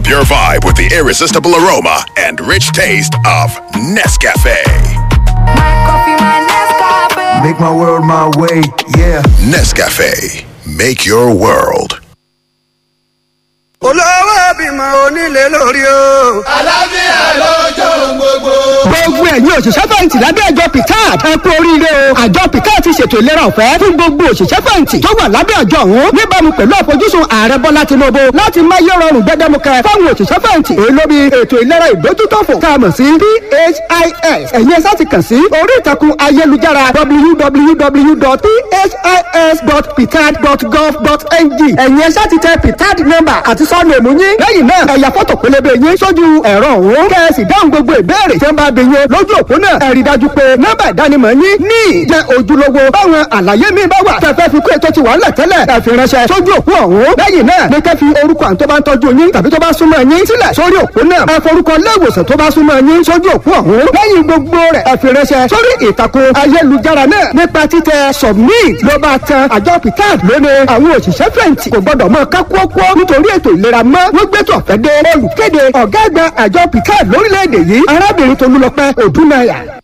your vibe with the irresistible aroma and rich taste of Nescafe. Make my world my way, yeah. Nescafe, make your world. olówó bímọ onílé lórí o. àlàáfíà lọ́jọ́ gbogbo. gbogbo ẹ̀yin òṣìṣẹ́ fẹ̀yìntì lábẹ́ àjọ picard ẹ kú oríire o àjọ picard ti ṣètò ìlera ọ̀fẹ́ fún gbogbo òṣìṣẹ́ fẹ̀yìntì tó wà lábẹ́ àjọ ọ̀hún níbàámu pẹ̀lú àfojúsùn ààrẹ bọ́lá tinubu láti máyé rọrùn gbẹdẹmukẹ fáwọn òṣìṣẹ́ fẹ̀yìntì èyí ló bí ètò ìlera ìdójútòfò tá a mọ̀ sí phis ẹ̀yin ẹ̀sà ti kàn sí orí ìtàkùn ayélujára www.phis.picard.gov.ng ẹ̀yin ẹ̀sà ti tẹ picard number àti sọ́ọ̀nù èmú yín lẹ́yìn náà ẹ̀yà fọ́tò pélébé yín sójú ẹ̀rọ ọ̀hún kẹ́ẹ̀sì dáhùn gbogbo ìbéèrè tí wọ́n bá bí yín lójú òpó náà ẹ̀rí dájú pé nọ́mbà ìdánimọ̀ yín ní jẹ́ ojúlówó báwọn àlàyé mi bá wà fẹ́fẹ́ fi kó ètò ti wà ńlẹ̀ tẹ́lẹ̀ ẹ fi ránṣẹ́ sójú òpó ọ̀hún lẹ́yìn náà ní kẹ́ fi orúkọ àwọn tó bá ń tọ́jú yín tàbí tó bá súnmọ́ yín sílẹ̀ sórí òpó náà ẹ forúkọ léèwòsàn tó bá súnmọ́ yín sójú òpó ọ̀hún lẹ́yìn gbogbo rẹ̀ ẹ fi ránṣẹ́ sórí ìtàkùn ayélujára náà nípa títẹ submit ló bá tan àjọ picard lónìí àwọn òṣìṣẹ́ fẹ̀yìntì kò gbọ́dọ̀ mọ kákúọ́kọ́ nítorí ètò ìlera mọ́ wọ́n gbé tó ọ̀fẹ́ dé olùkéde ọ̀gá àgbà àjọ picard lórílẹ̀‐èdè yìí arábìnrin tolúlọpẹ́ òdúnnáyà